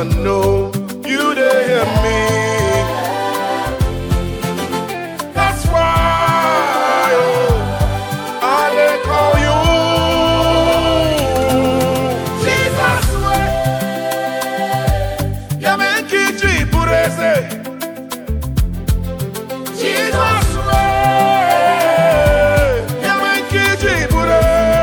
I know you dey hear me. That's why oh, I dey call you. Jesus way, ya me nkiji bụrụ eze. Jesus way, ya me nkiji bụrụ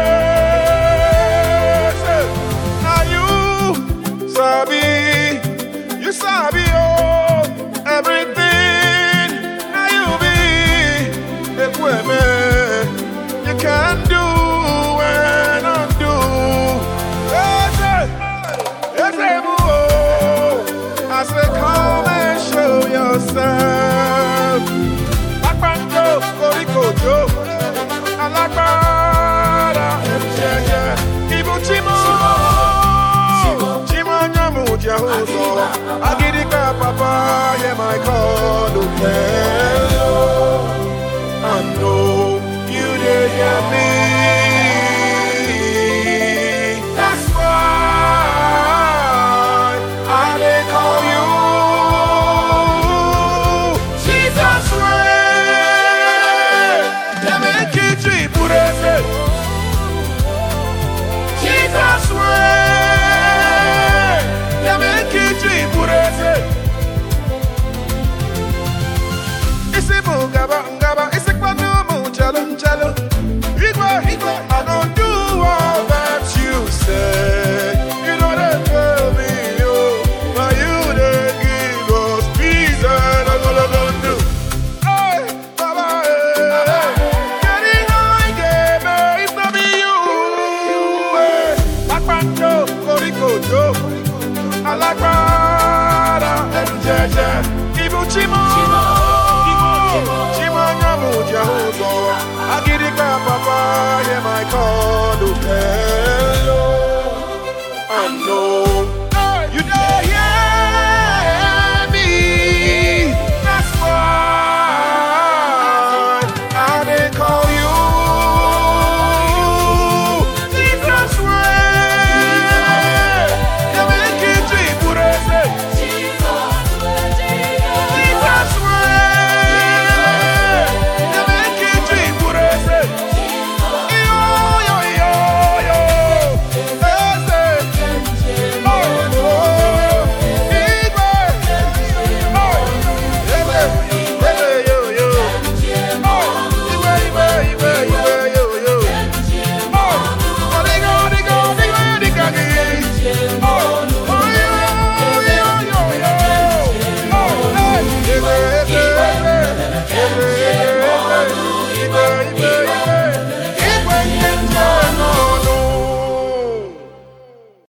eze. Na you sabi, you sabi oh everything. Na you be ekweme. You can do and undo. Eze, eze bụ oh. I say come and show yourself. Akpanjo, korikojo, alágbára ẹ̀jẹ̀jẹ̀. Ibu chimo, chimo nyamu jehuzo. Agidika papa, yeah my call, hello. I know you dey hear me. That's why I dey call you. Jesus way, ya me nkiji bụrụ eze. Jesus way, ya me nkiji bụrụ eze. Isi bụ ngaba ngaba, isi kpanu mụ nchelu nchelu. Igwe igwe, I gon do all that you say. You know they tell me, oh, now you dey give us peace and ogologo Hey, Baba, hey, getting high, get me, if not be you. Hey, Akpanjo, Korikojo, Alágbára, ẹ̀rù jẹjẹ, Ibu Chimo, Chimo Nyamu Jehovah, Agidika Papa, hear my call, oh, hello. I know